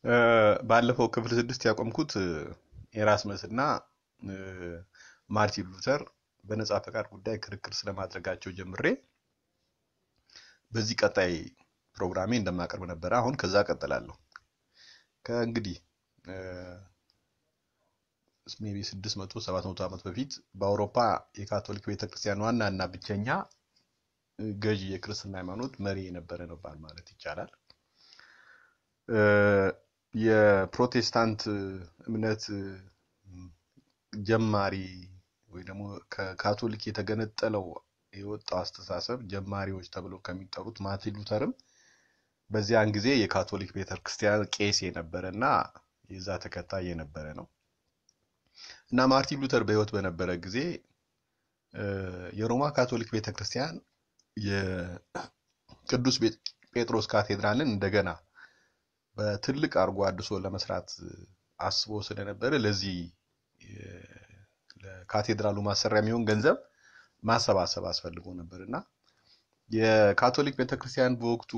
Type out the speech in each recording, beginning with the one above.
ባለፈው ክፍል ስድስት ያቆምኩት ኤራስመስ እና ማርቲን ሉተር በነጻ ፈቃድ ጉዳይ ክርክር ስለማድረጋቸው ጀምሬ በዚህ ቀጣይ ፕሮግራሜ እንደማቀርብ ነበረ። አሁን ከዛ ቀጥላለሁ። ከእንግዲህ ሜቢ ስድስት መቶ ሰባት መቶ ዓመት በፊት በአውሮፓ የካቶሊክ ቤተክርስቲያን ዋና እና ብቸኛ ገዢ የክርስትና ሃይማኖት መሪ የነበረ ነበር ማለት ይቻላል። የፕሮቴስታንት እምነት ጀማሪ ወይ ደግሞ ከካቶሊክ የተገነጠለው የወጣው አስተሳሰብ ጀማሪዎች ተብለው ከሚጠሩት ማርቲን ሉተርም በዚያን ጊዜ የካቶሊክ ቤተክርስቲያን ቄስ የነበረ እና የዛ ተከታይ የነበረ ነው እና ማርቲን ሉተር በሕይወት በነበረ ጊዜ የሮማ ካቶሊክ ቤተክርስቲያን የቅዱስ ጴጥሮስ ካቴድራልን እንደገና በትልቅ አድርጎ አድሶ ለመስራት አስቦ ስለነበረ ለዚህ ለካቴድራሉ ማሰሪያ የሚሆን ገንዘብ ማሰባሰብ አስፈልጎ ነበር እና የካቶሊክ ቤተክርስቲያን በወቅቱ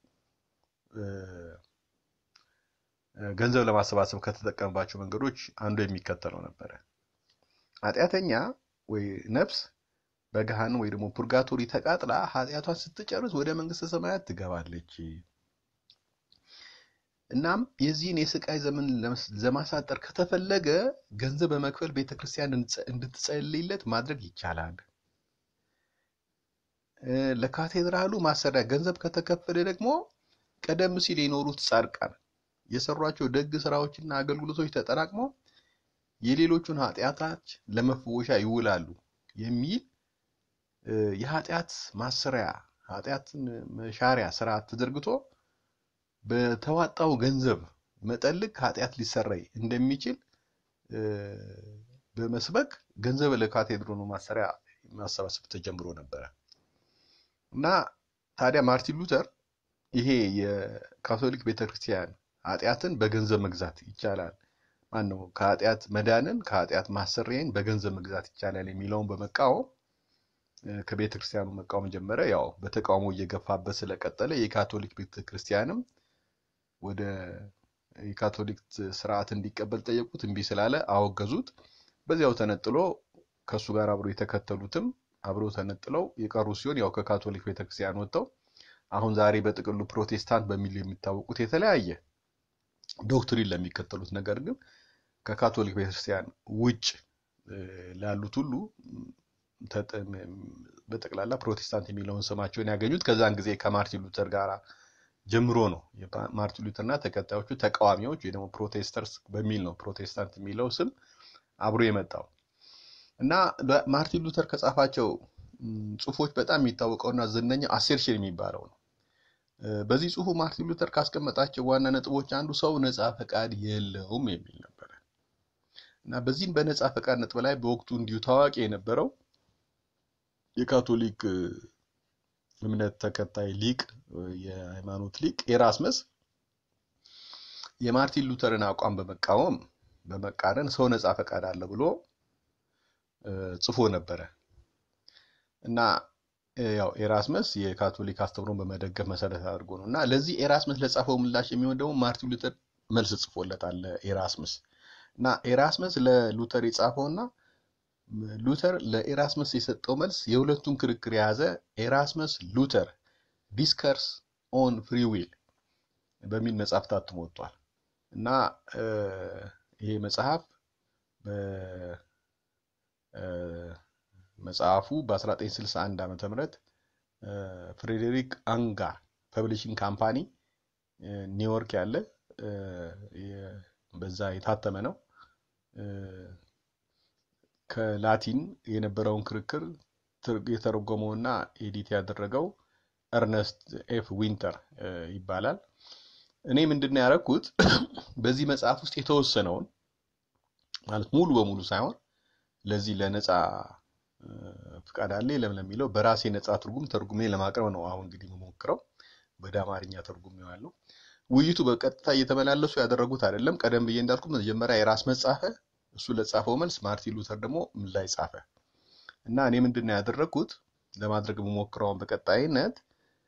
ገንዘብ ለማሰባሰብ ከተጠቀመባቸው መንገዶች አንዱ የሚከተለው ነበረ። ኃጢአተኛ ወይ ነፍስ በገሃነም ወይ ደግሞ ፑርጋቶሪ ተቃጥላ ኃጢአቷን ስትጨርስ ወደ መንግስተ ሰማያት ትገባለች። እናም የዚህን የስቃይ ዘመን ለማሳጠር ከተፈለገ ገንዘብ በመክፈል ቤተክርስቲያን እንድትጸልይለት ማድረግ ይቻላል። ለካቴድራሉ ማሰሪያ ገንዘብ ከተከፈለ ደግሞ ቀደም ሲል የኖሩት ጻድቃን የሰሯቸው ደግ ስራዎችና አገልግሎቶች ተጠራቅመው የሌሎቹን ኃጢአታች ለመፈወሻ ይውላሉ የሚል የኃጢአት ማሰሪያ ኃጢአትን መሻሪያ ስርዓት ተዘርግቶ በተዋጣው ገንዘብ መጠን ልክ ኃጢአት ሊሰረይ እንደሚችል በመስበክ ገንዘብ ለካቴድራሉ ማሰሪያ ማሰባሰብ ተጀምሮ ነበረ እና ታዲያ ማርቲን ሉተር ይሄ የካቶሊክ ቤተክርስቲያን ኃጢአትን በገንዘብ መግዛት ይቻላል፣ ማን ነው ከኃጢአት መዳንን ከኃጢአት ማሰሪያን በገንዘብ መግዛት ይቻላል የሚለውን በመቃወም ከቤተ ክርስቲያኑ መቃወም ጀመረ። ያው በተቃውሞ እየገፋበት ስለቀጠለ የካቶሊክ ቤተ ክርስቲያንም ወደ የካቶሊክ ስርዓት እንዲቀበል ጠየቁት። እምቢ ስላለ አወገዙት። በዚያው ተነጥሎ ከእሱ ጋር አብሮ የተከተሉትም አብረው ተነጥለው የቀሩ ሲሆን ያው ከካቶሊክ ቤተክርስቲያን ወጥተው አሁን ዛሬ በጥቅሉ ፕሮቴስታንት በሚል የሚታወቁት የተለያየ ዶክትሪን ለሚከተሉት ነገር ግን ከካቶሊክ ቤተክርስቲያን ውጭ ላሉት ሁሉ በጠቅላላ ፕሮቴስታንት የሚለውን ስማቸውን ያገኙት ከዛን ጊዜ ከማርቲን ሉተር ጋር ጀምሮ ነው። ማርቲን ሉተርና ተከታዮቹ ተቃዋሚዎች ወይ ደግሞ ፕሮቴስተርስ በሚል ነው ፕሮቴስታንት የሚለው ስም አብሮ የመጣው እና ማርቲን ሉተር ከጻፋቸው ጽሁፎች በጣም የሚታወቀውና ዝነኛው አሴርሽን የሚባለው ነው። በዚህ ጽሁፉ ማርቲን ሉተር ካስቀመጣቸው ዋና ነጥቦች አንዱ ሰው ነፃ ፈቃድ የለውም የሚል ነበረ እና በዚህም በነፃ ፈቃድ ነጥብ ላይ በወቅቱ እንዲሁ ታዋቂ የነበረው የካቶሊክ እምነት ተከታይ ሊቅ የሃይማኖት ሊቅ ኤራስመስ የማርቲን ሉተርን አቋም በመቃወም በመቃረን ሰው ነፃ ፈቃድ አለ ብሎ ጽፎ ነበረ እና ያው ኤራስመስ የካቶሊክ አስተምሮን በመደገፍ መሰረት አድርጎ ነው እና ለዚህ ኤራስመስ ለጻፈው ምላሽ የሚሆን ደግሞ ማርቲን ሉተር መልስ ጽፎለታል። ኤራስመስ እና ኤራስመስ ለሉተር የጻፈውና ሉተር ለኤራስመስ የሰጠው መልስ የሁለቱን ክርክር የያዘ ኤራስመስ ሉተር ዲስከርስ ኦን ፍሪ ዊል በሚል መጽሐፍ ታትሞ ወጥቷል እና ይሄ መጽሐፍ መጽሐፉ በ1961 ዓመተ ምህረት ፍሬዴሪክ አንጋር ፐብሊሽንግ ካምፓኒ ኒውዮርክ ያለ በዛ የታተመ ነው። ከላቲን የነበረውን ክርክር የተረጎመውና ኤዲት ያደረገው እርነስት ኤፍ ዊንተር ይባላል። እኔ ምንድነው ያደረኩት በዚህ መጽሐፍ ውስጥ የተወሰነውን ማለት ሙሉ በሙሉ ሳይሆን ለዚህ ለነፃ ፍቃድ አለ የለም ለሚለው በራሴ ነፃ ትርጉም ተርጉሜ ለማቅረብ ነው። አሁን እንግዲህ የምሞክረው ወደ አማርኛ ተርጉሜው ያለው ውይይቱ በቀጥታ እየተመላለሱ ያደረጉት አይደለም። ቀደም ብዬ እንዳልኩት መጀመሪያ የራስ መጻፈ እሱ ለጻፈው መልስ ማርቲን ሉተር ደግሞ ምን ላይ ጻፈ እና እኔ ምንድን ነው ያደረግኩት ለማድረግ የምሞክረውን በቀጣይነት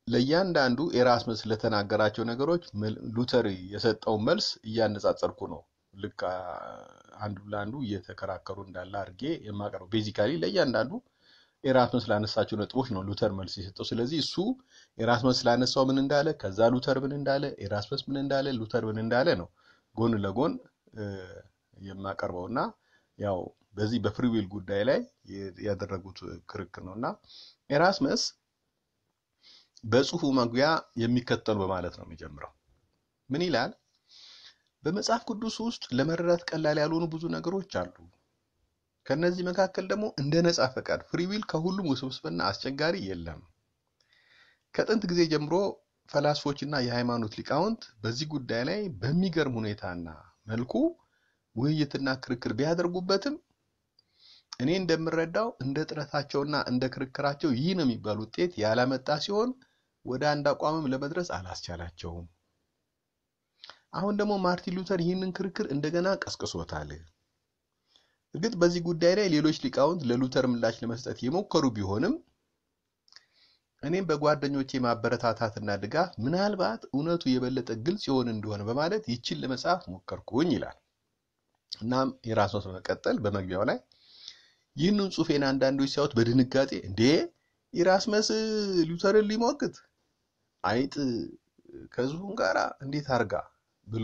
ለእያንዳንዱ ኤራስመስ ለተናገራቸው ነገሮች ሉተር የሰጠውን መልስ እያነጻጸርኩ ነው። ልክ አንዱ ለአንዱ እየተከራከሩ እንዳለ አድርጌ የማቀርበው ቤዚካሊ ለእያንዳንዱ ኤራስመስ ላነሳቸው ነጥቦች ነው ሉተር መልስ የሰጠው። ስለዚህ እሱ ኤራስመስ ስላነሳው ምን እንዳለ፣ ከዛ ሉተር ምን እንዳለ፣ ኤራስመስ ምን እንዳለ፣ ሉተር ምን እንዳለ ነው ጎን ለጎን የማቀርበው እና ያው በዚህ በፍሪዊል ጉዳይ ላይ ያደረጉት ክርክር ነው እና ኤራስመስ በጽሁፉ መግቢያ የሚከተሉ በማለት ነው የሚጀምረው። ምን ይላል? በመጽሐፍ ቅዱስ ውስጥ ለመረዳት ቀላል ያልሆኑ ብዙ ነገሮች አሉ። ከነዚህ መካከል ደግሞ እንደ ነጻ ፈቃድ ፍሪዊል ከሁሉም ውስብስብና አስቸጋሪ የለም። ከጥንት ጊዜ ጀምሮ ፈላስፎችና የሃይማኖት ሊቃውንት በዚህ ጉዳይ ላይ በሚገርም ሁኔታና መልኩ ውይይትና ክርክር ቢያደርጉበትም እኔ እንደምረዳው እንደ ጥረታቸውና እንደ ክርክራቸው ይህ ነው የሚባል ውጤት ያላመጣ ሲሆን ወደ አንድ አቋምም ለመድረስ አላስቻላቸውም። አሁን ደግሞ ማርቲን ሉተር ይህንን ክርክር እንደገና ቀስቅሶታል። እርግጥ በዚህ ጉዳይ ላይ ሌሎች ሊቃውንት ለሉተር ምላሽ ለመስጠት የሞከሩ ቢሆንም እኔም በጓደኞቼ ማበረታታትና ድጋፍ ምናልባት እውነቱ የበለጠ ግልጽ ይሆን እንደሆነ በማለት ይችን ለመጻፍ ሞከርኩኝ ይላል። እናም የራስዎት በመቀጠል በመግቢያው ላይ ይህንን ጽሑፌን አንዳንዶች ሲያዩት በድንጋጤ እንዴ ኢራስመስ ሉተርን ሊሞግት አይጥ ከዝሁን ጋር እንዴት አርጋ ብሎ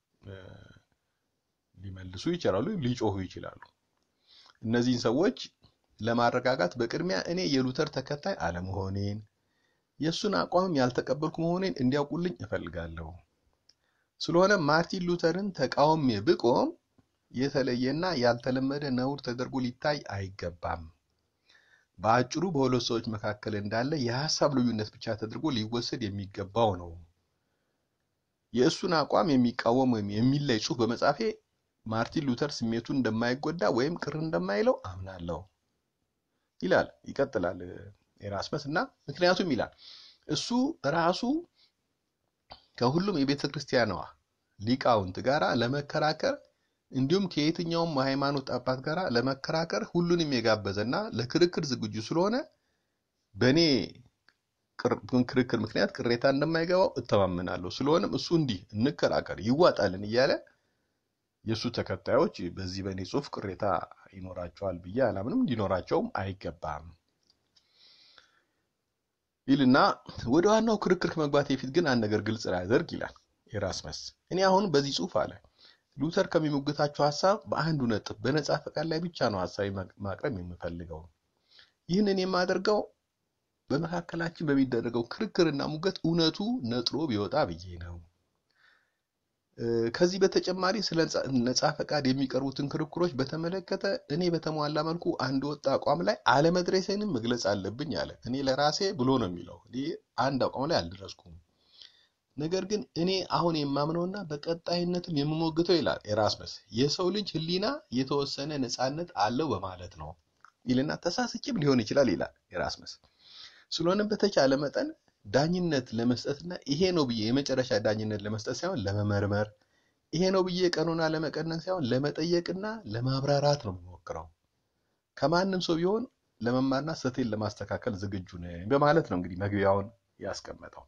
ሊመልሱ ይችላሉ፣ ሊጮሁ ይችላሉ። እነዚህን ሰዎች ለማረጋጋት በቅድሚያ እኔ የሉተር ተከታይ አለመሆኔን የእሱን አቋምም ያልተቀበልኩ መሆኔን እንዲያውቁልኝ እፈልጋለሁ። ስለሆነ ማርቲን ሉተርን ተቃውሜ ብቆም የተለየና ያልተለመደ ነውር ተደርጎ ሊታይ አይገባም። በአጭሩ በሁለት ሰዎች መካከል እንዳለ የሀሳብ ልዩነት ብቻ ተደርጎ ሊወሰድ የሚገባው ነው። የእሱን አቋም የሚቃወም ወይም የሚለይ ጽሑፍ በመጻፌ ማርቲን ሉተር ስሜቱን እንደማይጎዳ ወይም ቅር እንደማይለው አምናለሁ ይላል። ይቀጥላል ኤራስመስ እና ምክንያቱም ይላል እሱ ራሱ ከሁሉም የቤተ ክርስቲያኗ ሊቃውንት ጋር ለመከራከር እንዲሁም ከየትኛውም ሃይማኖት አባት ጋር ለመከራከር ሁሉንም የጋበዘና ለክርክር ዝግጁ ስለሆነ በእኔ ክርክር ምክንያት ቅሬታ እንደማይገባው እተማመናለሁ። ስለሆነም እሱ እንዲህ እንከራከር ይዋጣልን እያለ የእሱ ተከታዮች በዚህ በእኔ ጽሑፍ ቅሬታ ይኖራቸዋል ብዬ አላምንም፣ እንዲኖራቸውም አይገባም ይልና ወደ ዋናው ክርክር ከመግባት በፊት ግን አንድ ነገር ግልጽ ላደርግ ይላል ኤራስመስ። እኔ አሁን በዚህ ጽሑፍ አለ ሉተር ከሚሞግታቸው ሀሳብ በአንዱ ነጥብ በነጻ ፈቃድ ላይ ብቻ ነው ሀሳቢ ማቅረብ የምፈልገው። ይህንን የማደርገው በመካከላችን በሚደረገው ክርክርና ሙገት እውነቱ ነጥሮ ቢወጣ ብዬ ነው። ከዚህ በተጨማሪ ስለ ነጻ ፈቃድ የሚቀርቡትን ክርክሮች በተመለከተ እኔ በተሟላ መልኩ አንድ ወጥ አቋም ላይ አለመድረሴንም መግለጽ አለብኝ አለ። እኔ ለራሴ ብሎ ነው የሚለው። እኔ አንድ አቋም ላይ አልደረስኩም። ነገር ግን እኔ አሁን የማምነውና በቀጣይነትም የምሞግተው ይላል ኤራስመስ የሰው ልጅ ሕሊና የተወሰነ ነጻነት አለው በማለት ነው ይልና ተሳስቼም ሊሆን ይችላል ይላል ኤራስመስ። ስለሆነም በተቻለ መጠን ዳኝነት ለመስጠትና ይሄ ነው ብዬ የመጨረሻ ዳኝነት ለመስጠት ሳይሆን ለመመርመር፣ ይሄ ነው ብዬ ቀኖና ለመቀነስ ሳይሆን ለመጠየቅና ለማብራራት ነው የሚሞክረው። ከማንም ሰው ቢሆን ለመማርና ስህተቴን ለማስተካከል ዝግጁ ነኝ በማለት ነው እንግዲህ መግቢያውን ያስቀመጠው።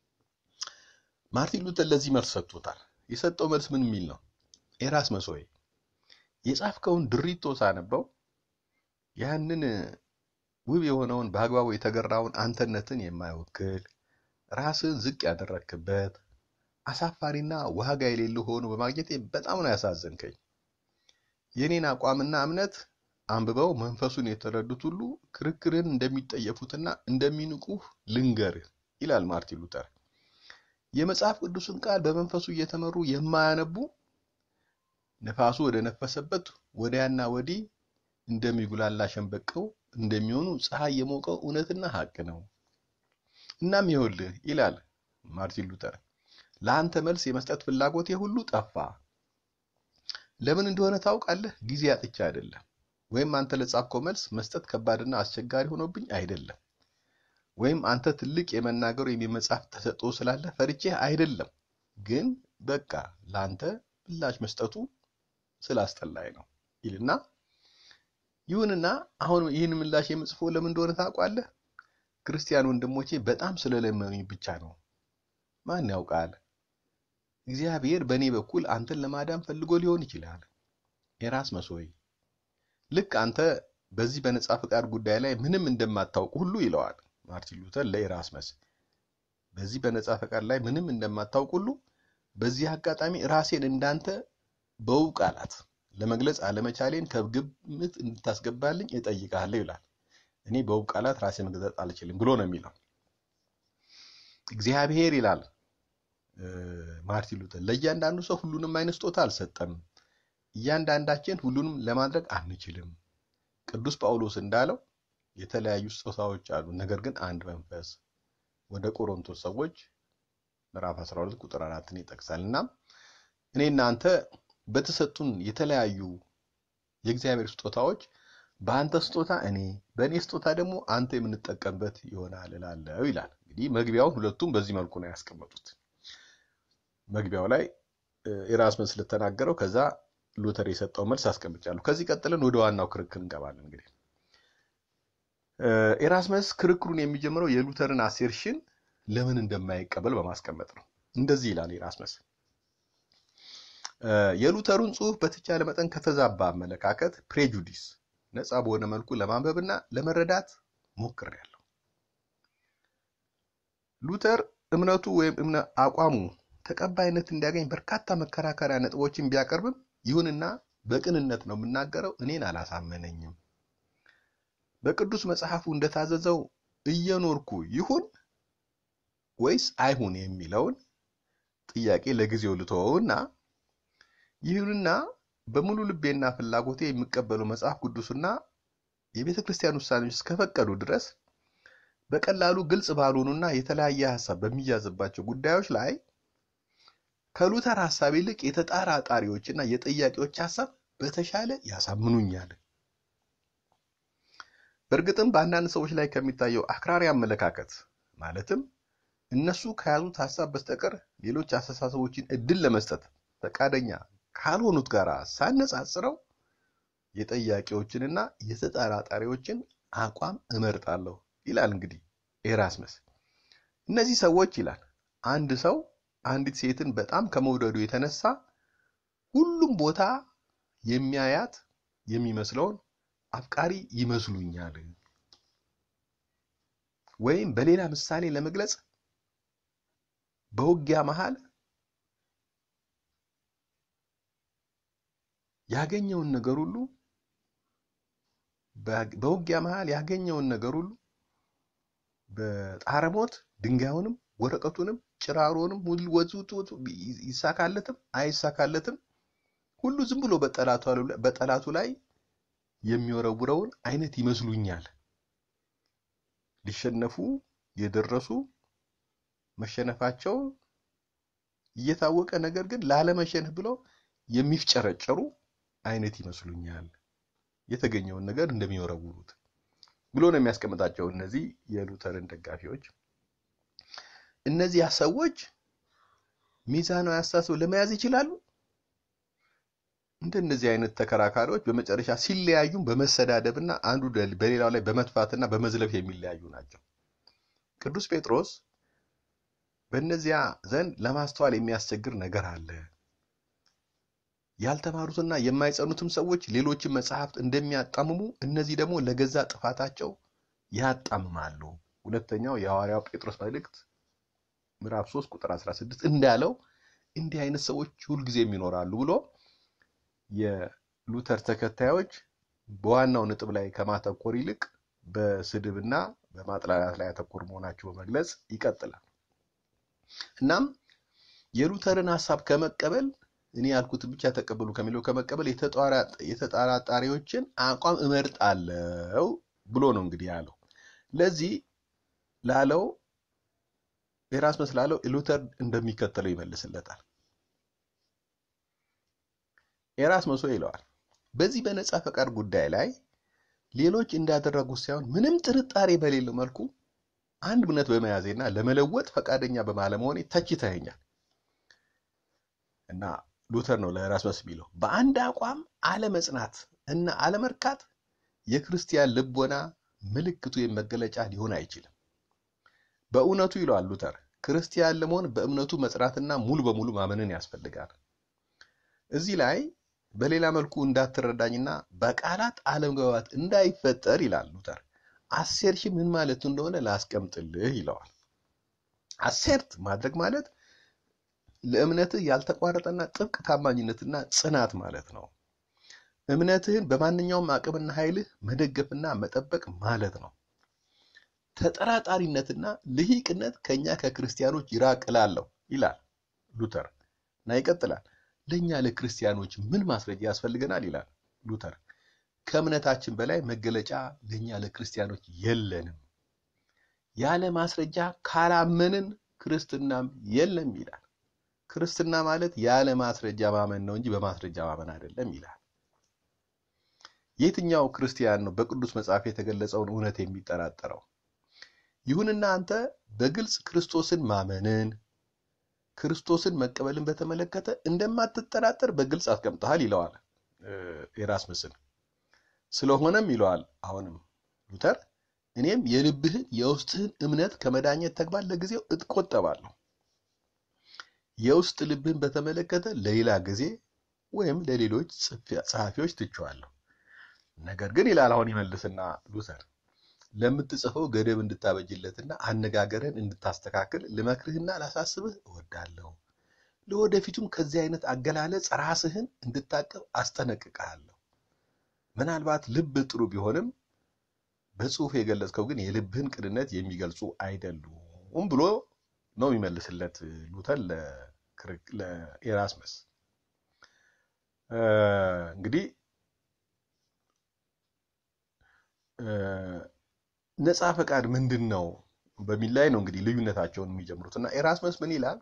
ማርቲን ሉተር ለዚህ መልስ ሰጥቶታል። የሰጠው መልስ ምን የሚል ነው? ኤራስመስ ሆይ የጻፍከውን ድሪቶ ሳነበው ያንን ውብ የሆነውን በአግባቡ የተገራውን አንተነትን የማይወክል ራስን ዝቅ ያደረክበት አሳፋሪና ዋጋ የሌለው ሆኖ በማግኘቴ በጣም ነው ያሳዘንከኝ። የኔን አቋምና እምነት አንብበው መንፈሱን የተረዱት ሁሉ ክርክርን እንደሚጠየፉትና እንደሚንቁህ ልንገርህ ይላል ማርቲን ሉተር። የመጽሐፍ ቅዱስን ቃል በመንፈሱ እየተመሩ የማያነቡ ነፋሱ ወደ ነፈሰበት ወዲያና ወዲህ እንደሚጉላላ ሸንበቀው እንደሚሆኑ ፀሐይ የሞቀው እውነትና ሀቅ ነው። እናም ይኸውልህ ይላል ማርቲን ሉተር፣ ለአንተ መልስ የመስጠት ፍላጎቴ ሁሉ ጠፋ። ለምን እንደሆነ ታውቃለህ? ጊዜ አጥቼ አይደለም፣ ወይም አንተ ለጻፍከው መልስ መስጠት ከባድና አስቸጋሪ ሆኖብኝ አይደለም፣ ወይም አንተ ትልቅ የመናገር ወይም የመጻፍ ተሰጥኦ ስላለ ፈርቼ አይደለም። ግን በቃ ለአንተ ምላሽ መስጠቱ ስላስጠላኝ ነው ይልና ይሁንና አሁን ይህን ምላሽ የምጽፈው ለምን እንደሆነ ታውቃለህ? ክርስቲያን ወንድሞቼ በጣም ስለለመኑኝ ብቻ ነው። ማን ያውቃል? እግዚአብሔር በእኔ በኩል አንተን ለማዳን ፈልጎ ሊሆን ይችላል። ኤራስመስ ሆይ ልክ አንተ በዚህ በነጻ ፈቃድ ጉዳይ ላይ ምንም እንደማታውቅ ሁሉ ይለዋል ማርቲን ሉተር ለኤራስመስ። በዚህ በነጻ ፈቃድ ላይ ምንም እንደማታውቅ ሁሉ በዚህ አጋጣሚ ራሴን እንዳንተ በውብ ቃላት ለመግለጽ አለመቻሌን ከግምት እንድታስገባልኝ እጠይቃለሁ ይላል። እኔ በውብ ቃላት ራሴ መግለጽ አልችልም ብሎ ነው የሚለው። እግዚአብሔር ይላል ማርቲን ሉተር ለእያንዳንዱ ሰው ሁሉንም አይነት ስጦታ አልሰጠም። እያንዳንዳችን ሁሉንም ለማድረግ አንችልም። ቅዱስ ጳውሎስ እንዳለው የተለያዩ ስጦታዎች አሉ፣ ነገር ግን አንድ መንፈስ። ወደ ቆሮንቶስ ሰዎች ምዕራፍ 12 ቁጥር 4ን ይጠቅሳል። እና እኔ እናንተ በተሰጡን የተለያዩ የእግዚአብሔር ስጦታዎች በአንተ ስጦታ እኔ በእኔ ስጦታ ደግሞ አንተ የምንጠቀምበት ይሆናል እላለሁ ይላል። እንግዲህ መግቢያውን ሁለቱም በዚህ መልኩ ነው ያስቀመጡት። መግቢያው ላይ ኤራስመስ ስለተናገረው ከዛ ሉተር የሰጠው መልስ አስቀምጫለሁ። ከዚህ ቀጥለን ወደ ዋናው ክርክር እንገባለን። እንግዲህ ኤራስመስ ክርክሩን የሚጀምረው የሉተርን አሴርሽን ለምን እንደማይቀበል በማስቀመጥ ነው። እንደዚህ ይላል ኤራስመስ የሉተሩን ጽሑፍ በተቻለ መጠን ከተዛባ አመለካከት ፕሬጁዲስ ነፃ በሆነ መልኩ ለማንበብና ለመረዳት ሞክሬያለሁ። ሉተር እምነቱ ወይም እምነ አቋሙ ተቀባይነት እንዲያገኝ በርካታ መከራከሪያ ነጥቦችን ቢያቀርብም ይሁንና በቅንነት ነው የምናገረው፣ እኔን አላሳመነኝም። በቅዱስ መጽሐፉ እንደታዘዘው እየኖርኩ ይሁን ወይስ አይሁን የሚለውን ጥያቄ ለጊዜው ልተወውና ይሁንና በሙሉ ልቤና ፍላጎቴ የሚቀበለው መጽሐፍ ቅዱስና የቤተ ክርስቲያን ውሳኔዎች እስከፈቀዱ ድረስ በቀላሉ ግልጽ ባልሆኑና የተለያየ ሀሳብ በሚያዝባቸው ጉዳዮች ላይ ከሉተር ሀሳብ ይልቅ የተጠራጣሪዎችና የጠያቂዎች ሀሳብ በተሻለ ያሳምኑኛል። በእርግጥም በአንዳንድ ሰዎች ላይ ከሚታየው አክራሪ አመለካከት ማለትም እነሱ ከያዙት ሀሳብ በስተቀር ሌሎች አስተሳሰቦችን እድል ለመስጠት ፈቃደኛ ካልሆኑት ጋር ሳነጻጽረው የጠያቂዎችንና የተጠራጣሪዎችን አቋም እመርጣለሁ ይላል። እንግዲህ ኤራስመስ እነዚህ ሰዎች ይላል አንድ ሰው አንዲት ሴትን በጣም ከመውደዱ የተነሳ ሁሉም ቦታ የሚያያት የሚመስለውን አፍቃሪ ይመስሉኛል። ወይም በሌላ ምሳሌ ለመግለጽ በውጊያ መሃል ያገኘውን ነገር ሁሉ በውጊያ መሃል ያገኘውን ነገር ሁሉ በጣረሞት ድንጋዩንም ወረቀቱንም ጭራሮንም ወዙት ይሳካለትም አይሳካለትም ሁሉ ዝም ብሎ በጠላቱ ላይ የሚወረውረውን አይነት ይመስሉኛል። ሊሸነፉ የደረሱ መሸነፋቸው እየታወቀ ነገር ግን ላለመሸነፍ ብለው የሚፍጨረጨሩ አይነት ይመስሉኛል። የተገኘውን ነገር እንደሚወረውሩት ብሎ ነው የሚያስቀምጣቸው እነዚህ የሉተርን ደጋፊዎች። እነዚያ ሰዎች ሚዛናዊ አስተሳሰብ ለመያዝ ይችላሉ። እንደነዚህ አይነት ተከራካሪዎች በመጨረሻ ሲለያዩም በመሰዳደብና አንዱ በሌላው ላይ በመጥፋትና በመዝለፍ የሚለያዩ ናቸው። ቅዱስ ጴጥሮስ በእነዚያ ዘንድ ለማስተዋል የሚያስቸግር ነገር አለ። ያልተማሩትና የማይጸኑትም ሰዎች ሌሎችን መጽሐፍት እንደሚያጣምሙ እነዚህ ደግሞ ለገዛ ጥፋታቸው ያጣምማሉ። ሁለተኛው የሐዋርያው ጴጥሮስ መልእክት ምዕራፍ 3 ቁጥር 16 እንዳለው እንዲህ አይነት ሰዎች ሁልጊዜም ይኖራሉ ብሎ የሉተር ተከታዮች በዋናው ነጥብ ላይ ከማተኮር ይልቅ በስድብና በማጥላላት ላይ ያተኮር መሆናቸው በመግለጽ ይቀጥላል። እናም የሉተርን ሀሳብ ከመቀበል እኔ ያልኩትን ብቻ ተቀበሉ ከሚለው ከመቀበል የተጠራጣሪዎችን አቋም እመርጣለሁ ብሎ ነው እንግዲህ ያለው። ለዚህ ላለው ኤራስመስ ላለው ሉተር እንደሚከተለው ይመልስለታል። ኤራስመስ ይለዋል፣ በዚህ በነጻ ፈቃድ ጉዳይ ላይ ሌሎች እንዳደረጉት ሳይሆን ምንም ጥርጣሬ በሌለው መልኩ አንድ እምነት በመያዜና ለመለወጥ ፈቃደኛ በማለመሆኔ ተችተኸኛል። እና ሉተር ነው ለኤራስመስ የሚለው በአንድ አቋም አለመጽናት እና አለመርካት የክርስቲያን ልቦና ምልክቱ መገለጫ ሊሆን አይችልም። በእውነቱ ይለዋል ሉተር ክርስቲያን ለመሆን በእምነቱ መጽናትና ሙሉ በሙሉ ማመንን ያስፈልጋል። እዚህ ላይ በሌላ መልኩ እንዳትረዳኝና በቃላት አለመግባባት እንዳይፈጠር ይላል ሉተር አሴርሽን ምን ማለት እንደሆነ ላስቀምጥልህ ይለዋል። አሴርት ማድረግ ማለት ለእምነትህ ያልተቋረጠና ጥብቅ ታማኝነትና ጽናት ማለት ነው። እምነትህን በማንኛውም አቅምና ኃይልህ መደገፍና መጠበቅ ማለት ነው። ተጠራጣሪነትና ልሂቅነት ከኛ ከክርስቲያኖች ይራቅ እላለሁ ይላል ሉተር እና ይቀጥላል። ለእኛ ለክርስቲያኖች ምን ማስረጃ ያስፈልገናል ይላል ሉተር። ከእምነታችን በላይ መገለጫ ለእኛ ለክርስቲያኖች የለንም። ያለ ማስረጃ ካላመንን ክርስትናም የለም ይላል። ክርስትና ማለት ያለ ማስረጃ ማመን ነው እንጂ በማስረጃ ማመን አይደለም ይላል። የትኛው ክርስቲያን ነው በቅዱስ መጽሐፍ የተገለጸውን እውነት የሚጠራጠረው? ይሁንና አንተ በግልጽ ክርስቶስን ማመንን ክርስቶስን መቀበልን በተመለከተ እንደማትጠራጠር በግልጽ አስቀምጠሃል ይለዋል ኤራስምስን። ስለሆነም ይለዋል አሁንም ሉተር እኔም የልብህን የውስጥህን እምነት ከመዳኘት ተግባር ለጊዜው እቆጠባለሁ። የውስጥ ልብህን በተመለከተ ለሌላ ጊዜ ወይም ለሌሎች ጸሐፊዎች ትቼዋለሁ። ነገር ግን ይላል አሁን ይመልስና ሉተር ለምትጽፈው ገደብ እንድታበጅለትና አነጋገርን እንድታስተካክል ልመክርህና ላሳስብህ እወዳለሁ። ለወደፊቱም ከዚህ አይነት አገላለጽ ራስህን እንድታቀብ አስጠነቅቅሃለሁ። ምናልባት ልብ ጥሩ ቢሆንም በጽሁፍ የገለጽከው ግን የልብህን ቅንነት የሚገልጹ አይደሉም ብሎ ነው የሚመልስለት ሉተር ለኤራስመስ። እንግዲህ ነፃ ፈቃድ ምንድን ነው በሚል ላይ ነው እንግዲህ ልዩነታቸውን የሚጀምሩት እና ኤራስመስ ምን ይላል?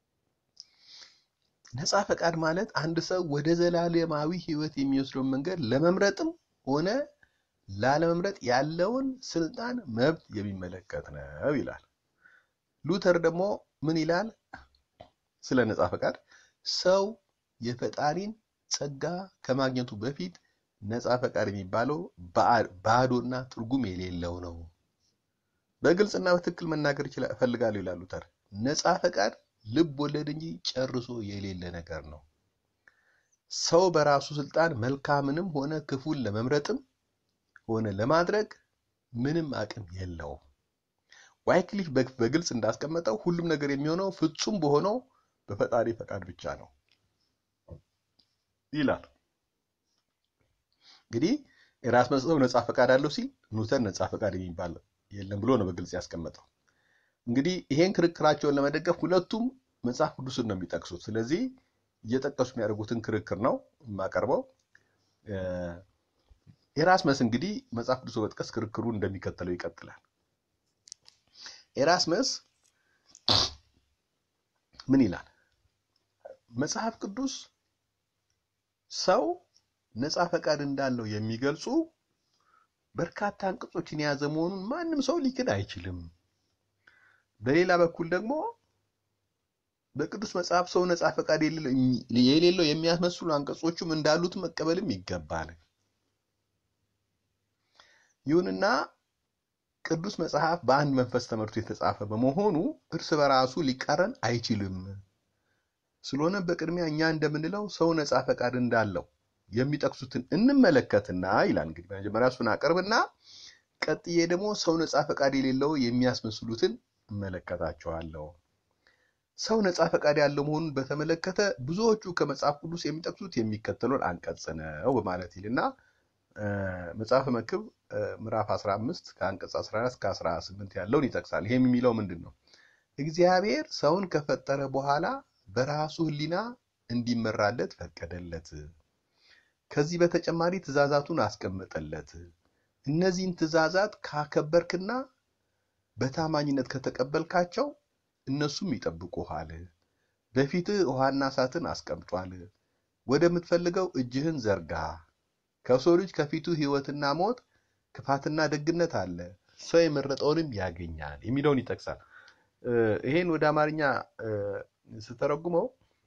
ነፃ ፈቃድ ማለት አንድ ሰው ወደ ዘላለማዊ ሕይወት የሚወስደውን መንገድ ለመምረጥም ሆነ ላለመምረጥ ያለውን ስልጣን መብት የሚመለከት ነው ይላል። ሉተር ደግሞ ምን ይላል ስለ ነፃ ፈቃድ? ሰው የፈጣሪን ጸጋ ከማግኘቱ በፊት ነፃ ፈቃድ የሚባለው ባዶና ትርጉም የሌለው ነው። በግልጽና በትክክል መናገር እፈልጋለሁ ይላል ሉተር። ነፃ ፈቃድ ልብ ወለድ እንጂ ጨርሶ የሌለ ነገር ነው። ሰው በራሱ ስልጣን መልካምንም ሆነ ክፉን ለመምረጥም ሆነ ለማድረግ ምንም አቅም የለውም። ዋይክሊፍ በግልጽ እንዳስቀመጠው ሁሉም ነገር የሚሆነው ፍጹም በሆነው በፈጣሪ ፈቃድ ብቻ ነው ይላል። እንግዲህ ኤራስመስ ነፃ ፈቃድ አለው ሲል ሉተር ነፃ ፈቃድ የሚባል የለም ብሎ ነው በግልጽ ያስቀመጠው። እንግዲህ ይሄን ክርክራቸውን ለመደገፍ ሁለቱም መጽሐፍ ቅዱስን ነው የሚጠቅሱት። ስለዚህ እየጠቀሱ የሚያደርጉትን ክርክር ነው የማቀርበው። ኤራስመስ እንግዲህ መጽሐፍ ቅዱስ በመጥቀስ ክርክሩ እንደሚከተለው ይቀጥላል። ኤራስመስ ምን ይላል? መጽሐፍ ቅዱስ ሰው ነፃ ፈቃድ እንዳለው የሚገልጹ በርካታ አንቀጾችን የያዘ መሆኑን ማንም ሰው ሊክድ አይችልም። በሌላ በኩል ደግሞ በቅዱስ መጽሐፍ ሰው ነፃ ፈቃድ የሌለው የሚያስመስሉ አንቀጾቹም እንዳሉት መቀበልም ይገባል። ይሁንና ቅዱስ መጽሐፍ በአንድ መንፈስ ተመርቶ የተጻፈ በመሆኑ እርስ በራሱ ሊቃረን አይችልም። ስለሆነ በቅድሚያ እኛ እንደምንለው ሰው ነፃ ፈቃድ እንዳለው የሚጠቅሱትን እንመለከትና ይላል። እንግዲህ መጀመሪያ እሱን አቀርብና ቀጥዬ ደግሞ ሰው ነፃ ፈቃድ የሌለው የሚያስመስሉትን እመለከታቸዋለሁ። ሰው ነፃ ፈቃድ ያለው መሆኑን በተመለከተ ብዙዎቹ ከመጽሐፍ ቅዱስ የሚጠቅሱት የሚከተለውን አንቀጽ ነው በማለት ይልና መጽሐፈ መክብብ ምዕራፍ 15 ከአንቀጽ 14 እስከ 18 ያለውን ይጠቅሳል። ይሄም የሚለው ምንድን ነው? እግዚአብሔር ሰውን ከፈጠረ በኋላ በራሱ ሕሊና እንዲመራለት ፈቀደለት። ከዚህ በተጨማሪ ትእዛዛቱን አስቀመጠለት። እነዚህን ትእዛዛት ካከበርክና በታማኝነት ከተቀበልካቸው እነሱም ይጠብቁሃል። በፊትህ ውሃና እሳትን አስቀምጧል። ወደምትፈልገው እጅህን ዘርጋ። ከሰው ልጅ ከፊቱ ሕይወትና ሞት፣ ክፋትና ደግነት አለ። ሰው የመረጠውንም ያገኛል የሚለውን ይጠቅሳል። ይሄን ወደ አማርኛ ስተረጉመው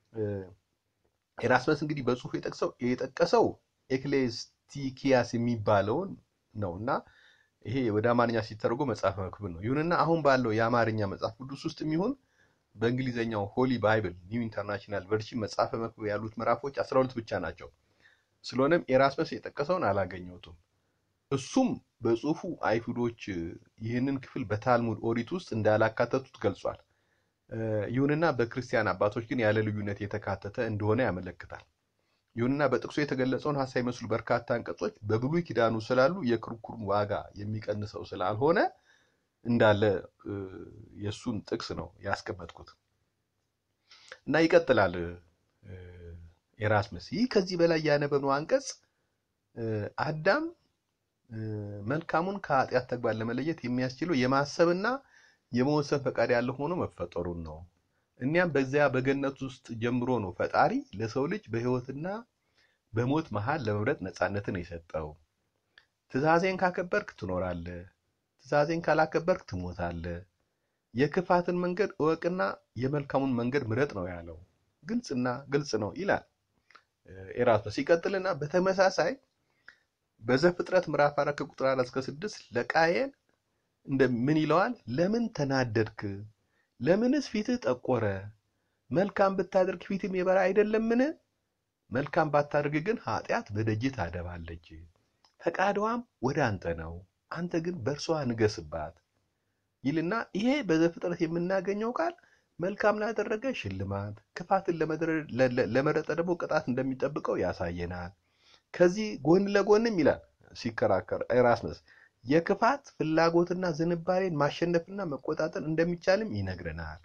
ኤራስመስ እንግዲህ በጽሁፍ የጠቅሰው የጠቀሰው ኤክሌስቲኪያስ የሚባለውን ነው እና ይሄ ወደ አማርኛ ሲተረጎም መጽሐፈ መክብብ ነው። ይሁንና አሁን ባለው የአማርኛ መጽሐፍ ቅዱስ ውስጥ የሚሆን በእንግሊዝኛው ሆሊ ባይብል ኒው ኢንተርናሽናል ቨርሽን መጽሐፈ መክብብ ያሉት ምዕራፎች 12 ብቻ ናቸው። ስለሆነም ኤራስመስ የጠቀሰውን አላገኘሁትም። እሱም በጽሁፉ አይሁዶች ይህንን ክፍል በታልሙድ ኦሪት ውስጥ እንዳላካተቱት ገልጿል። ይሁንና በክርስቲያን አባቶች ግን ያለ ልዩነት የተካተተ እንደሆነ ያመለክታል። ይሁንና በጥቅሱ የተገለጸውን ሀሳብ የሚመስሉ በርካታ አንቀጾች በብሉይ ኪዳኑ ስላሉ የክርክሩን ዋጋ የሚቀንሰው ስላልሆነ እንዳለ የእሱን ጥቅስ ነው ያስቀመጥኩት እና ይቀጥላል ኤራስመስ። ይህ ከዚህ በላይ ያነበብነው አንቀጽ አዳም መልካሙን ከኃጢአት ተግባር ለመለየት የሚያስችለው የማሰብና የመወሰን ፈቃድ ያለው ሆኖ መፈጠሩን ነው። እኒያም በዚያ በገነት ውስጥ ጀምሮ ነው ፈጣሪ ለሰው ልጅ በሕይወትና በሞት መሃል ለመምረጥ ነፃነትን የሰጠው። ትእዛዜን ካከበርክ ትኖራለህ፣ ትእዛዜን ካላከበርክ ትሞታለህ። የክፋትን መንገድ እወቅና የመልካሙን መንገድ ምረጥ ነው ያለው። ግልጽና ግልጽ ነው ይላል ኤራስመስ። ይቀጥልና በተመሳሳይ በዘፍጥረት ምዕራፍ አራት ከቁጥር አራት እስከ ስድስት ለቃየን ምን ይለዋል? ለምን ተናደድክ? ለምንስ ፊትህ ጠቆረ? መልካም ብታደርግ ፊትም የበራ አይደለምን? መልካም ባታደርግ ግን ኃጢአት በደጅ ታደባለች፣ ፈቃድዋም ወደ አንተ ነው፣ አንተ ግን በእርሷ ንገስባት ይልና ይሄ በዘፍጥረት የምናገኘው ቃል መልካም ላደረገ ሽልማት፣ ክፋትን ለመረጠ ደግሞ ቅጣት እንደሚጠብቀው ያሳየናል። ከዚህ ጎን ለጎንም ይላል ሲከራከር ኤራስመስ የክፋት ፍላጎትና ዝንባሌን ማሸነፍና መቆጣጠር እንደሚቻልም ይነግረናል።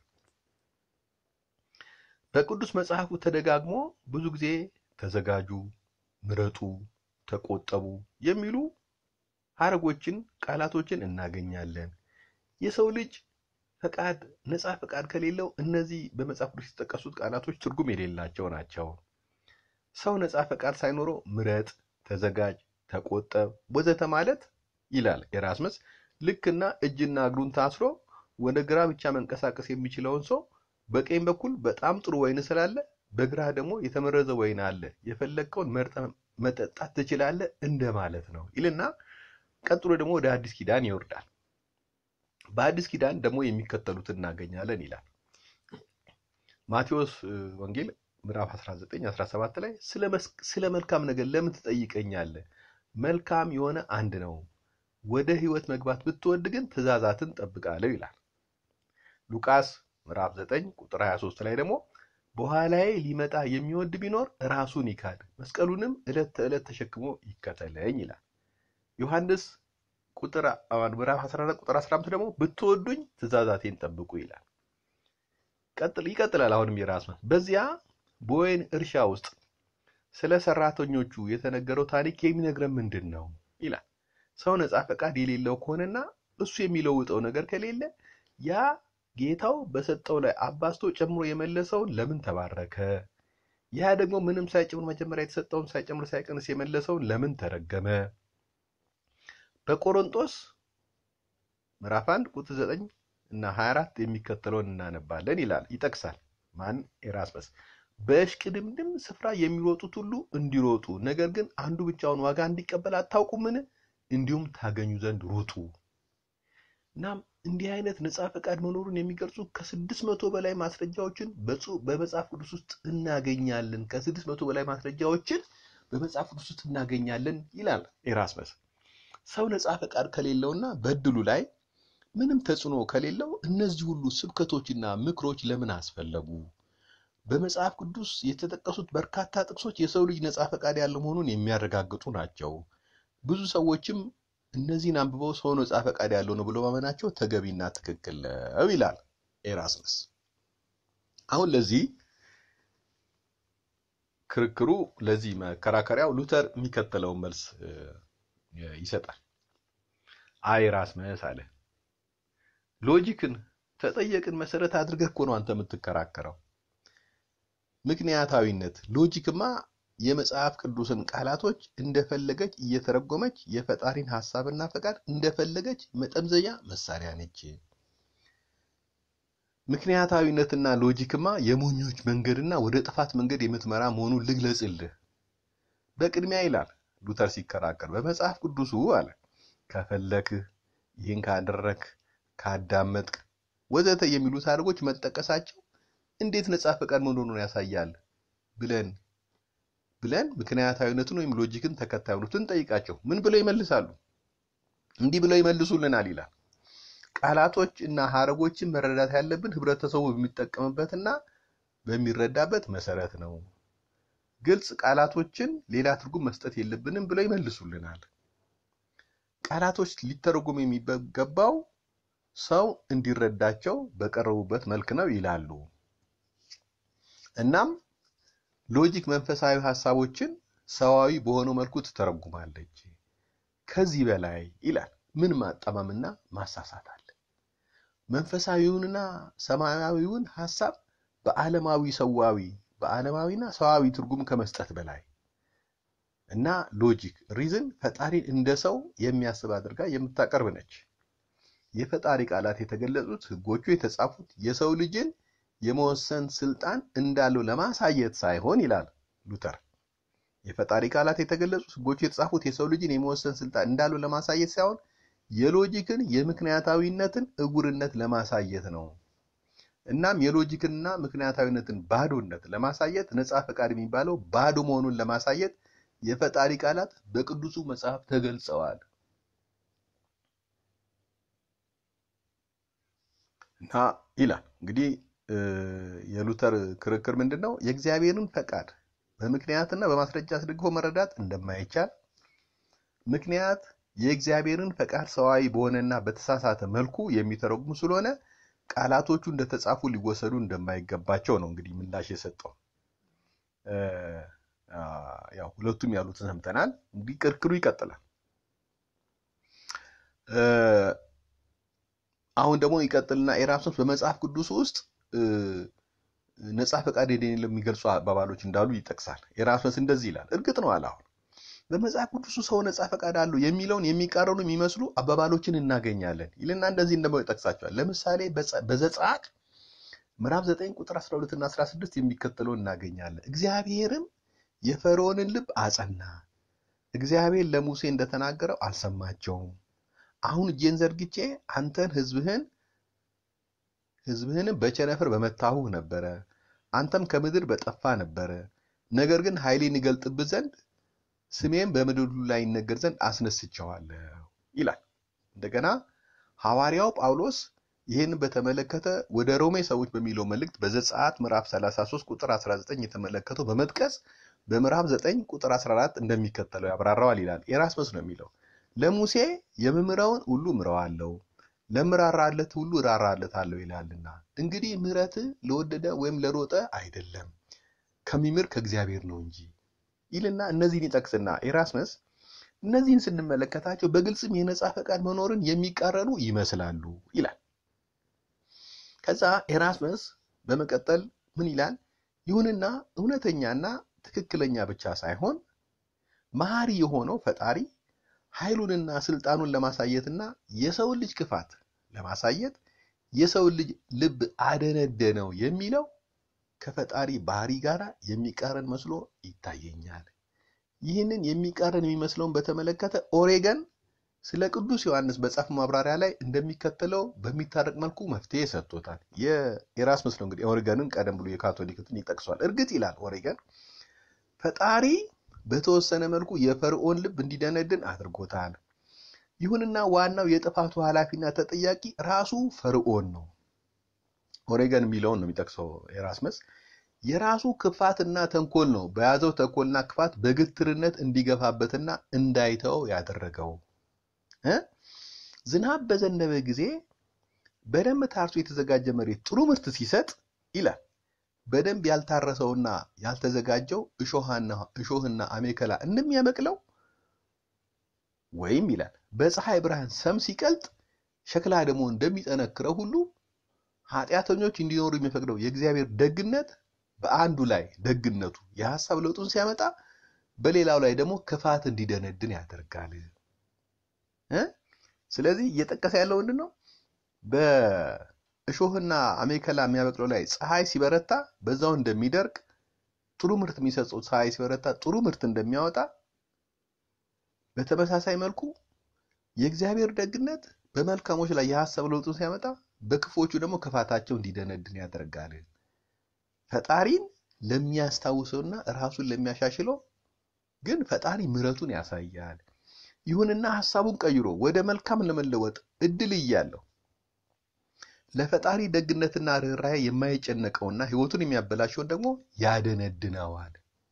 በቅዱስ መጽሐፉ ተደጋግሞ ብዙ ጊዜ ተዘጋጁ፣ ምረጡ፣ ተቆጠቡ የሚሉ ሐረጎችን፣ ቃላቶችን እናገኛለን። የሰው ልጅ ፈቃድ ነፃ ፈቃድ ከሌለው እነዚህ በመጽሐፍ ቅዱስ የተጠቀሱት ቃላቶች ትርጉም የሌላቸው ናቸው። ሰው ነፃ ፈቃድ ሳይኖረው ምረጥ፣ ተዘጋጅ፣ ተቆጠብ ወዘተ ማለት ይላል ኤራስመስ ልክና እጅና እግሩን ታስሮ ወደ ግራ ብቻ መንቀሳቀስ የሚችለውን ሰው በቀኝ በኩል በጣም ጥሩ ወይን ስላለ በግራ ደግሞ የተመረዘ ወይን አለ፣ የፈለግከውን መርጠ መጠጣት ትችላለህ እንደማለት ነው ይልና ቀጥሎ ደግሞ ወደ አዲስ ኪዳን ይወርዳል። በአዲስ ኪዳን ደግሞ የሚከተሉት እናገኛለን ይላል ማቴዎስ ወንጌል ምዕራፍ 19 17 ላይ ስለ መልካም ነገር ለምን ትጠይቀኛለህ? መልካም የሆነ አንድ ነው ወደ ሕይወት መግባት ብትወድ ግን ትእዛዛትን ጠብቃለሁ ይላል። ሉቃስ ምዕራፍ 9 ቁጥር 23 ላይ ደግሞ በኋላዬ ሊመጣ የሚወድ ቢኖር ራሱን ይካድ መስቀሉንም ዕለት ተዕለት ተሸክሞ ይከተለኝ ይላል። ዮሐንስ ቁጥር ምዕራፍ 14 ቁጥር 15 ደግሞ ብትወዱኝ ትእዛዛቴን ጠብቁ ይላል። ይቀጥላል። አሁንም የራስመስ በዚያ በወይን እርሻ ውስጥ ስለ ሰራተኞቹ የተነገረው ታሪክ የሚነግረን ምንድን ነው ይላል። ሰው ነፃ ፈቃድ የሌለው ከሆነና እሱ የሚለውጠው ነገር ከሌለ ያ ጌታው በሰጠው ላይ አባዝቶ ጨምሮ የመለሰውን ለምን ተባረከ? ያ ደግሞ ምንም ሳይጨምር መጀመሪያ የተሰጠውን ሳይጨምር ሳይቀንስ የመለሰውን ለምን ተረገመ? በቆሮንጦስ ምዕራፍ 1 ቁጥር 9 እና 24 የሚከተለውን እናነባለን ይላል ይጠቅሳል። ማን ኤራስመስ በእሽቅድምድም ስፍራ የሚሮጡት ሁሉ እንዲሮጡ ነገር ግን አንዱ ብቻውን ዋጋ እንዲቀበል አታውቁምን? እንዲሁም ታገኙ ዘንድ ሩጡ። እናም እንዲህ አይነት ነፃ ፈቃድ መኖሩን የሚገልጹ ከስድስት መቶ በላይ ማስረጃዎችን በመጽሐፍ ቅዱስ ውስጥ እናገኛለን። ከስድስት መቶ በላይ ማስረጃዎችን በመጽሐፍ ቅዱስ ውስጥ እናገኛለን ይላል ኤራስመስ። ሰው ነፃ ፈቃድ ከሌለውና በእድሉ ላይ ምንም ተጽዕኖ ከሌለው እነዚህ ሁሉ ስብከቶችና ምክሮች ለምን አስፈለጉ? በመጽሐፍ ቅዱስ የተጠቀሱት በርካታ ጥቅሶች የሰው ልጅ ነፃ ፈቃድ ያለው መሆኑን የሚያረጋግጡ ናቸው። ብዙ ሰዎችም እነዚህን አንብበው ሰው ነፃ ፈቃድ ያለው ነው ብሎ ማመናቸው ተገቢና ትክክል ነው ይላል ኤራስመስ። አሁን ለዚህ ክርክሩ ለዚህ መከራከሪያው ሉተር የሚከተለውን መልስ ይሰጣል። አይ ኤራስመስ አለ ሎጂክን ተጠየቅን መሰረት አድርገህ እኮ ነው አንተ የምትከራከረው። ምክንያታዊነት ሎጂክማ የመጽሐፍ ቅዱስን ቃላቶች እንደፈለገች እየተረጎመች የፈጣሪን ሐሳብና ፈቃድ እንደፈለገች መጠምዘያ መሳሪያ ነች። ምክንያታዊነትና ሎጂክማ የሞኞች መንገድና ወደ ጥፋት መንገድ የምትመራ መሆኑን ልግለጽልህ። በቅድሚያ ይላል ሉተር ሲከራከር በመጽሐፍ ቅዱሱ አለ ከፈለክህ፣ ይህን ካደረክ፣ ካዳመጥክ ወዘተ የሚሉት ሐረጎች መጠቀሳቸው እንዴት ነጻ ፈቃድ መሆኑን ያሳያል ብለን ብለን ምክንያታዊነትን ወይም ሎጂክን ተከታዩነትን ጠይቃቸው ምን ብለው ይመልሳሉ? እንዲህ ብለው ይመልሱልናል ይላል። ቃላቶች እና ሐረጎችን መረዳት ያለብን ህብረተሰቡ በሚጠቀምበትና በሚረዳበት መሰረት ነው። ግልጽ ቃላቶችን ሌላ ትርጉም መስጠት የለብንም ብለው ይመልሱልናል። ቃላቶች ሊተረጎሙ የሚገባው ሰው እንዲረዳቸው በቀረቡበት መልክ ነው ይላሉ። እናም ሎጂክ መንፈሳዊ ሐሳቦችን ሰዋዊ በሆነው መልኩ ትተረጉማለች። ከዚህ በላይ ይላል ምን ማጣመምና ማሳሳት አለ? መንፈሳዊውንና ሰማያዊውን ሐሳብ በዓለማዊ ሰዋዊ በዓለማዊና ሰዋዊ ትርጉም ከመስጠት በላይ እና ሎጂክ ሪዝን ፈጣሪን እንደ ሰው የሚያስብ አድርጋ የምታቀርብ ነች። የፈጣሪ ቃላት የተገለጹት ሕጎቹ የተጻፉት የሰው ልጅን የመወሰን ስልጣን እንዳለው ለማሳየት ሳይሆን ይላል ሉተር። የፈጣሪ ቃላት የተገለጹት ሕጎቹ የተጻፉት የሰው ልጅን የመወሰን ስልጣን እንዳለው ለማሳየት ሳይሆን የሎጂክን የምክንያታዊነትን እጉርነት ለማሳየት ነው። እናም የሎጂክንና ምክንያታዊነትን ባዶነት ለማሳየት ነፃ ፈቃድ የሚባለው ባዶ መሆኑን ለማሳየት የፈጣሪ ቃላት በቅዱሱ መጽሐፍ ተገልጸዋል እና ይላል እንግዲህ የሉተር ክርክር ምንድን ነው? የእግዚአብሔርን ፈቃድ በምክንያትና በማስረጃ አስደግፎ መረዳት እንደማይቻል፣ ምክንያት የእግዚአብሔርን ፈቃድ ሰዋዊ በሆነና በተሳሳተ መልኩ የሚተረጉም ስለሆነ ቃላቶቹ እንደተጻፉ ሊወሰዱ እንደማይገባቸው ነው እንግዲህ ምላሽ የሰጠው። ያው ሁለቱም ያሉትን ሰምተናል። እንግዲህ ክርክሩ ይቀጥላል። አሁን ደግሞ ይቀጥልና ኤራፕሶስ በመጽሐፍ ቅዱስ ውስጥ ነጻ ፈቃድ የሌለው የሚገልጹ አባባሎች እንዳሉ ይጠቅሳል። ኤራፕሶስ እንደዚህ ይላል። እርግጥ ነው አለ አሁን በመጽሐፍ ቅዱስ ሰው ነጻ ፈቃድ አለው የሚለውን የሚቃረኑ የሚመስሉ አባባሎችን እናገኛለን ይልና እንደዚህ እንደማው ይጠቅሳቸዋል። ለምሳሌ በዘጸአት ምዕራፍ 9 ቁጥር 12 እና 16 የሚከተለውን እናገኛለን። እግዚአብሔርም የፈርዖንን ልብ አጸና፣ እግዚአብሔር ለሙሴ እንደተናገረው አልሰማቸውም። አሁን እጄን ዘርግቼ አንተን ሕዝብህን ሕዝብህንም በቸነፈር በመታሁህ ነበረ፣ አንተም ከምድር በጠፋ ነበረ። ነገር ግን ኃይሌን ይገልጥብህ ዘንድ ስሜም በምድር ሁሉ ላይ ይነገር ዘንድ አስነስቸዋለሁ ይላል። እንደገና ሐዋርያው ጳውሎስ ይህን በተመለከተ ወደ ሮሜ ሰዎች በሚለው መልእክት በዘጸአት ምዕራፍ 33 ቁጥር 19 የተመለከተው በመጥቀስ በምዕራፍ 9 ቁጥር 14 እንደሚከተለው ያብራራዋል ይላል። ኤራስመስ ነው የሚለው ለሙሴ የምምረውን ሁሉ ምረዋለሁ ለምራራለት ሁሉ እራራለታለሁ ይላልና እንግዲህ ምሕረት ለወደደ ወይም ለሮጠ አይደለም ከሚምር ከእግዚአብሔር ነው እንጂ ይልና እነዚህን ይጠቅስና ኤራስመስ እነዚህን ስንመለከታቸው በግልጽም የነጻ ፈቃድ መኖርን የሚቃረኑ ይመስላሉ ይላል። ከዛ ኤራስመስ በመቀጠል ምን ይላል? ይሁንና እውነተኛና ትክክለኛ ብቻ ሳይሆን መሐሪ የሆነው ፈጣሪ ኃይሉንና ስልጣኑን ለማሳየትና የሰውን ልጅ ክፋት ለማሳየት የሰውን ልጅ ልብ አደነደነው የሚለው ከፈጣሪ ባህሪ ጋር የሚቃረን መስሎ ይታየኛል። ይህንን የሚቃረን የሚመስለውን በተመለከተ ኦሬገን ስለ ቅዱስ ዮሐንስ በጻፍ ማብራሪያ ላይ እንደሚከተለው በሚታረቅ መልኩ መፍትሄ ሰጥቶታል። የኤራስመስ ነው እንግዲህ ኦሬገንን ቀደም ብሎ የካቶሊክትን ይጠቅሷል። እርግጥ ይላል ኦሬገን ፈጣሪ በተወሰነ መልኩ የፈርዖን ልብ እንዲደነድን አድርጎታል። ይሁንና ዋናው የጥፋቱ ኃላፊና ተጠያቂ ራሱ ፈርዖን ነው። ኦሬገን የሚለውን ነው የሚጠቅሰው ኤራስመስ። የራሱ ክፋትና ተንኮል ነው በያዘው ተንኮልና ክፋት በግትርነት እንዲገፋበትና እንዳይተው ያደረገው። ዝናብ በዘነበ ጊዜ በደንብ ታርሶ የተዘጋጀ መሬት ጥሩ ምርት ሲሰጥ ይላል በደንብ ያልታረሰውና ያልተዘጋጀው እሾህና አሜከላ እንደሚያበቅለው ወይም ይላል በፀሐይ ብርሃን ሰም ሲቀልጥ ሸክላ ደግሞ እንደሚጠነክረው ሁሉ ኃጢአተኞች እንዲኖሩ የሚፈቅደው የእግዚአብሔር ደግነት በአንዱ ላይ ደግነቱ የሀሳብ ለውጡን ሲያመጣ በሌላው ላይ ደግሞ ክፋት እንዲደነድን ያደርጋል። ስለዚህ እየጠቀሰ ያለው ምንድን ነው? በእሾህና አሜከላ የሚያበቅለው ላይ ፀሐይ ሲበረታ በዛው እንደሚደርቅ፣ ጥሩ ምርት የሚሰጠው ፀሐይ ሲበረታ ጥሩ ምርት እንደሚያወጣ፣ በተመሳሳይ መልኩ የእግዚአብሔር ደግነት በመልካሞች ላይ የሀሳብ ለውጡን ሲያመጣ በክፎቹ ደግሞ ክፋታቸው እንዲደነድን ያደርጋል። ፈጣሪን ለሚያስታውሰውና ራሱን ለሚያሻሽለው ግን ፈጣሪ ምሕረቱን ያሳያል። ይሁንና ሀሳቡን ቀይሮ ወደ መልካም ለመለወጥ እድል እያለው ለፈጣሪ ደግነትና ርኅራኄ የማይጨነቀውና ሕይወቱን የሚያበላሸውን ደግሞ ያደነድነዋል።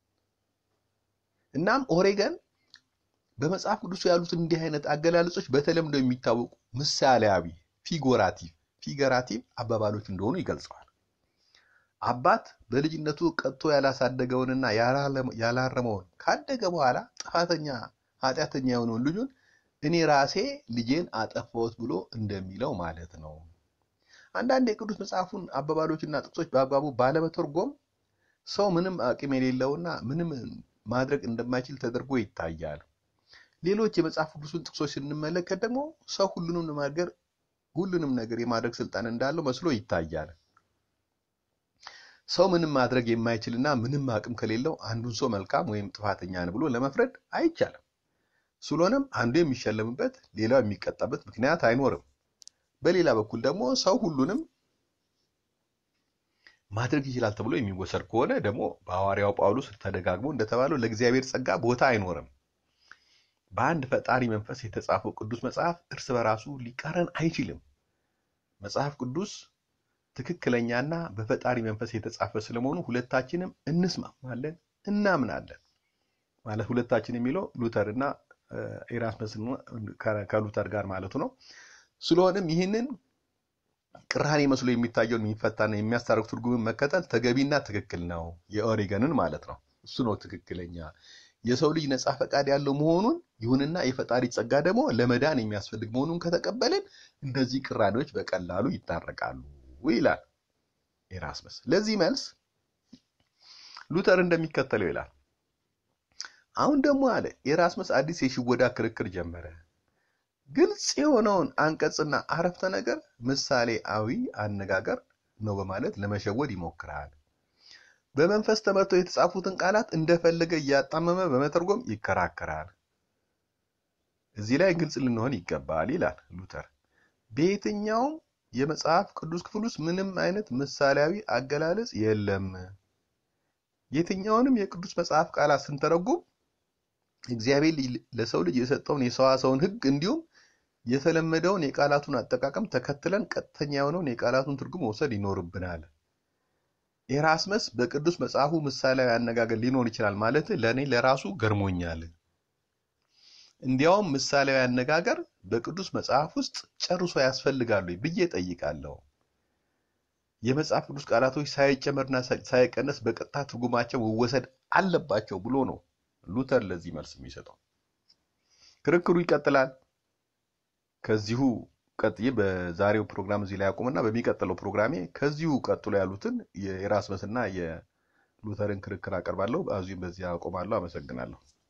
እናም ኦሬገን በመጽሐፍ ቅዱስ ያሉትን እንዲህ አይነት አገላለጾች በተለምዶ የሚታወቁ ምሳሌያዊ ፊጎራቲቭ ፊገራቲቭ አባባሎች እንደሆኑ ይገልጸዋል። አባት በልጅነቱ ቀጥቶ ያላሳደገውንና ያላረመውን ካደገ በኋላ ጥፋተኛ ኃጢአተኛ የሆነውን ልጁን እኔ ራሴ ልጄን አጠፋሁት ብሎ እንደሚለው ማለት ነው። አንዳንድ የቅዱስ መጽሐፉን አባባሎችና ጥቅሶች በአግባቡ ባለመተርጎም ሰው ምንም አቅም የሌለውና ምንም ማድረግ እንደማይችል ተደርጎ ይታያል። ሌሎች የመጽሐፍ ቅዱስን ጥቅሶች ስንመለከት ደግሞ ሰው ሁሉንም ነገር ሁሉንም ነገር የማድረግ ስልጣን እንዳለው መስሎ ይታያል። ሰው ምንም ማድረግ የማይችልና ምንም አቅም ከሌለው አንዱን ሰው መልካም ወይም ጥፋተኛ ነው ብሎ ለመፍረድ አይቻልም። ስለሆነም አንዱ የሚሸለምበት ሌላው የሚቀጣበት ምክንያት አይኖርም። በሌላ በኩል ደግሞ ሰው ሁሉንም ማድረግ ይችላል ተብሎ የሚወሰድ ከሆነ ደግሞ በሐዋርያው ጳውሎስ ተደጋግሞ እንደተባለው ለእግዚአብሔር ጸጋ ቦታ አይኖርም። በአንድ ፈጣሪ መንፈስ የተጻፈው ቅዱስ መጽሐፍ እርስ በራሱ ሊቃረን አይችልም። መጽሐፍ ቅዱስ ትክክለኛና በፈጣሪ መንፈስ የተጻፈ ስለመሆኑ ሁለታችንም እንስማማለን፣ እናምናለን። ማለት ሁለታችን የሚለው ሉተር እና ኤራስመስ ከሉተር ጋር ማለቱ ነው። ስለሆነም ይህንን ቅራኔ መስሎ የሚታየውን የሚፈታና የሚያስታርቅ ትርጉምን መከተል ተገቢና ትክክል ነው። የኦሪገንን ማለት ነው። እሱ ነው ትክክለኛ የሰው ልጅ ነፃ ፈቃድ ያለው መሆኑን ይሁንና የፈጣሪ ጸጋ ደግሞ ለመዳን የሚያስፈልግ መሆኑን ከተቀበልን እንደዚህ ቅራኔዎች በቀላሉ ይታረቃሉ ይላል ኤራስመስ። ለዚህ መልስ ሉተር እንደሚከተለው ይላል። አሁን ደግሞ አለ ኤራስመስ አዲስ የሽወዳ ክርክር ጀመረ። ግልጽ የሆነውን አንቀጽና አረፍተ ነገር ምሳሌአዊ አነጋገር ነው በማለት ለመሸወድ ይሞክራል። በመንፈስ ተመርተው የተጻፉትን ቃላት እንደፈለገ እያጣመመ በመተርጎም ይከራከራል። እዚህ ላይ ግልጽ ልንሆን ይገባል ይላል ሉተር። በየትኛውም የመጽሐፍ ቅዱስ ክፍል ውስጥ ምንም አይነት ምሳሌያዊ አገላለጽ የለም። የትኛውንም የቅዱስ መጽሐፍ ቃላት ስንተረጉም እግዚአብሔር ለሰው ልጅ የሰጠውን የሰዋሰውን ሕግ እንዲሁም የተለመደውን የቃላቱን አጠቃቀም ተከትለን ቀጥተኛ የሆነውን የቃላቱን ትርጉም መውሰድ ይኖርብናል። ኤራስመስ በቅዱስ መጽሐፉ ምሳሌያዊ አነጋገር ሊኖር ይችላል ማለት ለእኔ ለራሱ ገርሞኛል። እንዲያውም ምሳሌያዊ አነጋገር በቅዱስ መጽሐፍ ውስጥ ጨርሶ ያስፈልጋሉ ብዬ ጠይቃለሁ። የመጽሐፍ ቅዱስ ቃላቶች ሳይጨመርና ሳይቀነስ በቀጥታ ትርጉማቸው መወሰድ አለባቸው ብሎ ነው ሉተር ለዚህ መልስ የሚሰጠው። ክርክሩ ይቀጥላል። ከዚሁ ቀጥዬ በዛሬው ፕሮግራም እዚህ ላይ አቁምና በሚቀጥለው ፕሮግራሜ ከዚሁ ቀጥሎ ያሉትን የኤራስመስና የሉተርን ክርክር አቀርባለሁ። በዚሁም በዚህ አቆማለሁ። አመሰግናለሁ።